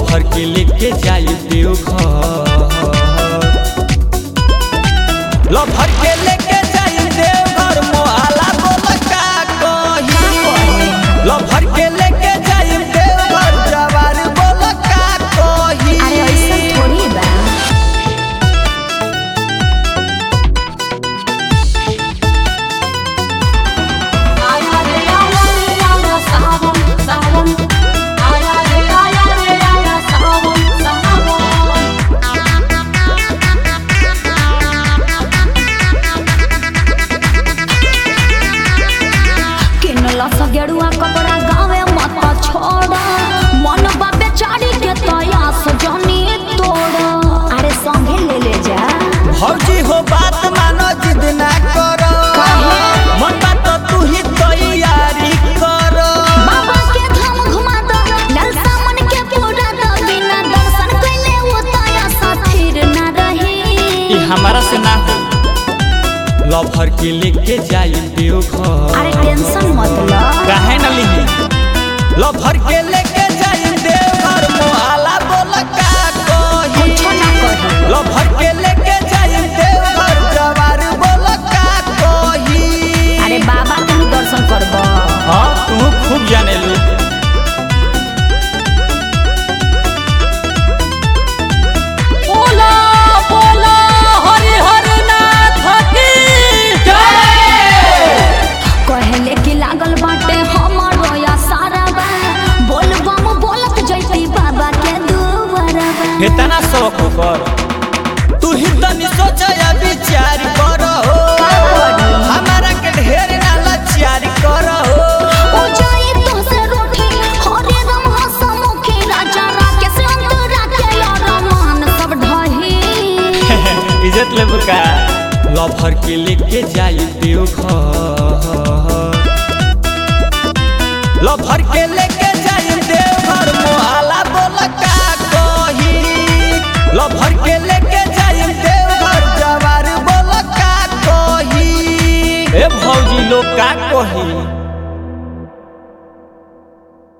lover के लेके जाई देवघर लभर के लेके जाई देवघर मोहाला बोल का कही लभर के लेके जाई देवघर जवार बोल का कही अरे ऐसा थोड़ी बा आया रे आया रे आया सावन सावन आया रे आया रे आया सावन सावन किनला सा गेरुआ कपड़ा गावे मत छोड़ा मन बाबे चाड़ी के तया सजनी तोड़ा अरे संगे ले ले जा भौजी हो बात मानो जिद ना करो मन बात तू ही तैयारी करो बाबा के धाम घुमा दो लाल सामन के पूरा दो बिना दर्शन कइले वो तया सा फिर ना रही ई हमारा से ना हो लभर के लेके जाई देवघर अरे टेंशन मत लो काहे न लिही लभर के लेके जाई देवघर मोहाला बोल का कही कुछ ना कही लभर के लेके जाई देवघर जवार बोल का कही अरे बाबा तुम दर्शन करबो हाँ तू खूब जाने लू बोला बोला हरि हर नाथ की जय कहले कि लागल बाटे हमरो या सारा बा बोल बम बोलत जैती बाबा के दुआरा बा इतना शौक कर तू ही तनी सोच या विचार कर हो हमारा के ढेर ना लाचार कर हो ओ जाई तो से रोटी हरे राम हसमुखी राजा राकेश अंतरा के यार मान सब ढही इज्जत ले बुका लभर के लेके जाई देवघर लभर के लेके जाई देवघर मोहाला बोल का कही लभर के लेके जाई देवघर जवार बोल का कही ए भौजी लोग का कही